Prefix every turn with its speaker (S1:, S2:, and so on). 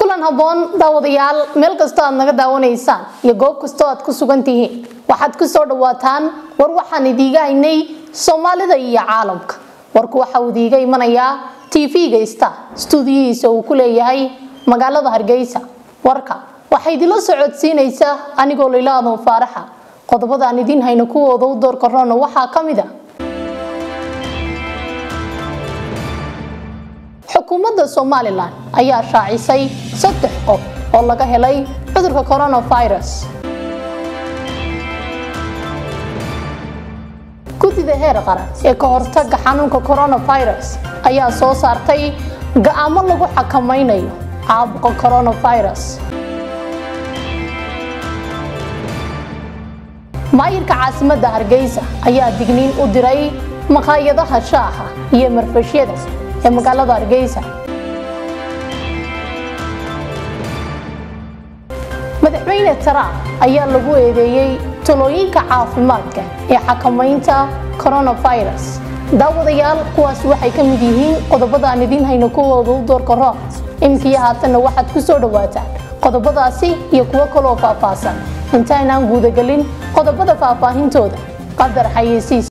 S1: kulan habboon daawadayaal meel kastoo aad naga daawanaysaan iyo goob kastoo aad ku sugan tihiin waxaad ku soo dhawaataan war waxaan idiiga haynay soomaalida iyo caalamka warku waxa uu idiiga imanayaa tv-ga star stuudiyihiisa uu ku leeyahay magaalada hargeysa warka waxaa idinla socodsiinaysa anigoo laylaadon faaraxa qodobada aan idiin hayno kuwooda u door karoona waxaa ka mid a xukuumadda somalilan ayaa shaacisay saddex qof oo laga helay cudurka coronavirus guddida heer qaran ee ka hortaga xanuunka coronavirus ayaa soo saartay ga-aamo lagu xakamaynayo caabuqa coronavirus maayirka caasimadda hargeysa ayaa digniin u diray maqaayadaha shaaha iyo marfashyada ee magaalada hargeysa madaxweyne trump ayaa lagu eedeeyey talooyinka caafimaadka ee xakamaynta coronavirus daawadayaal kuwaas waxay ka mid yihiin qodobada aan idiin hayno kuwooda u doorka roon imkiyo haatanna waxaad ku soo dhawaataan qodobadaasi iyo kuwo kaloo faahfaahsan intaynaan guudagelin qodobada faahfaahintooda qadar xayeysiis